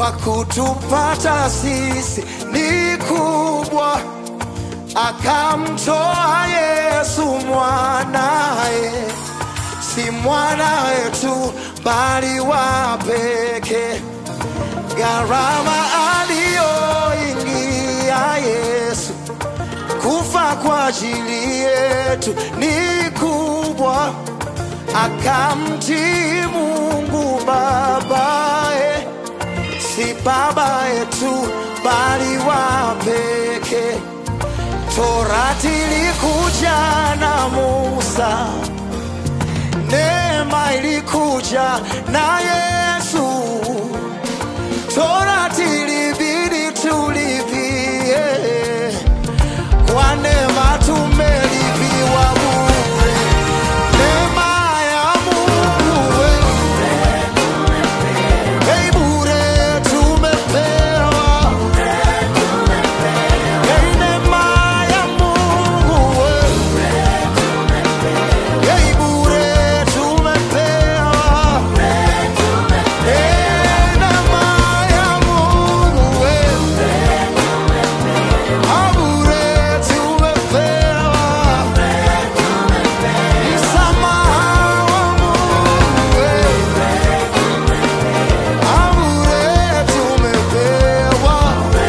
kwa kutupata sisi ni kubwa, akamtoa Yesu mwanaye, si mwana wetu bali wa pekee. Gharama aliyoingia Yesu kufa kwa ajili yetu ni kubwa, akamtii Mungu babaye, si baba yetu bali wa pekee. Torati ilikuja na Musa, neema ilikuja na Yesu. Torati ilibidi tulipie, kwa neema tumelipiwa bure. Neema ya Mungu we, hey, bure tumepewa. Hey, neema ya Mungu we, hey, bure tumepewa. Hey, neema ya Mungu we, ah, bure tumepewa. Msamaha wa Mungu we, ah, bure tumepewa.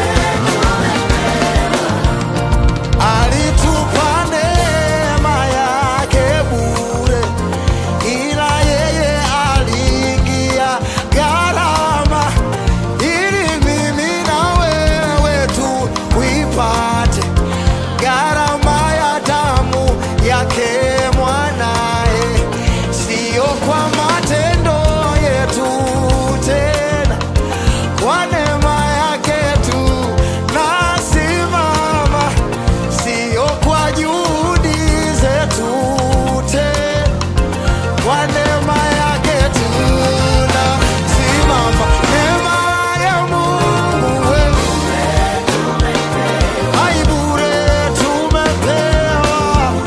Alitupa neema yake bure, ila yeye aliingia gharama ili mimi na wewe tuipate gharama ya damu yake mwanaye, siyo kwa matendo yetu tena kwa neema yake tu nasimama, sio kwa juhudi zetu tena, kwa neema yake tu nasimama. Neema ya Mungu wewe, hai bure tumepewa.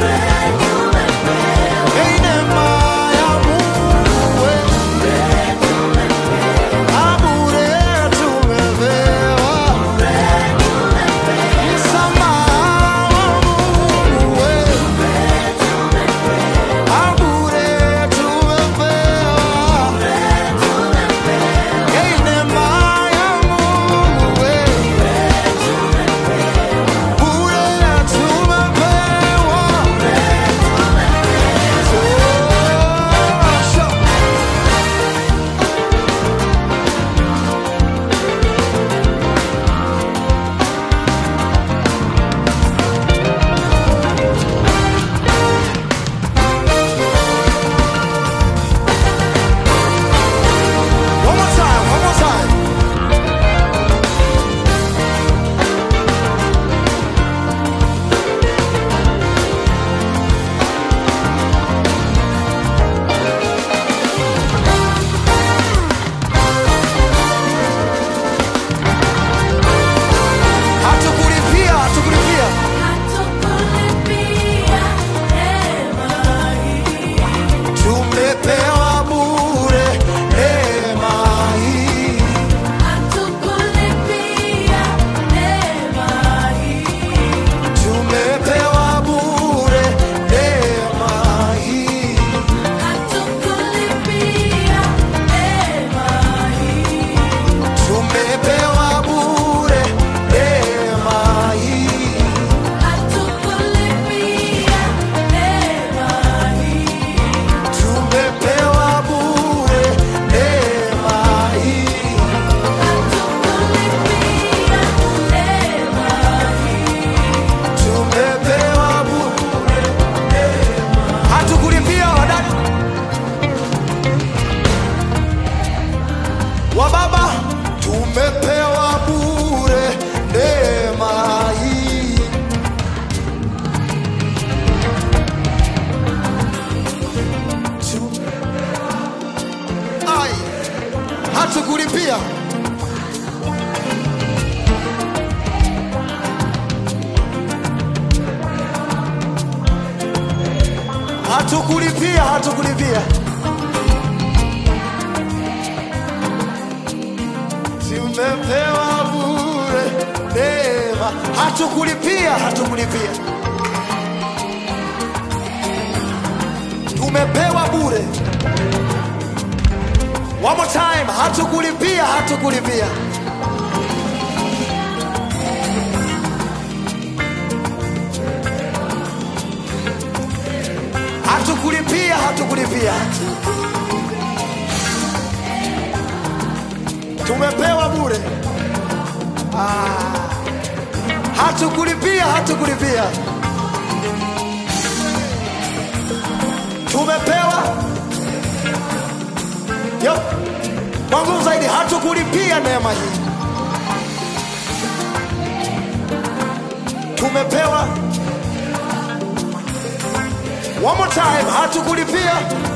Hey, neema ya Mungu wewe Abure tumepewa msamaha wa Mungu wewe. Abure tumepewa Hey, neema ya Mungu wewe. Bure tumepewa Tosha. One more time, one more time. Hatukulipia, hatukulipia. Tumepewa bure neema hii. Tumepewa bure neema hii. Tumepewa bure neema hii. Tumepewa bure neema hii. Tumepewa bure neema. Hatukulipia wadada wa baba, tumepewa bure neema hii. Tu- Ai, hatukulipia hatukulipia hatukulipia tumepewa bure neema, hatukulipia, hatukulipia, tumepewa bure. One more time, hatukulipia, hatukulipia. Hatukulipia, hatukulipia, tumepewa bure. Ah, hatukulipia, hatukulipia, tumepewa Yo, kwa nguvu zaidi, hatukulipia neema hii, tumepewa. One more time, hatukulipia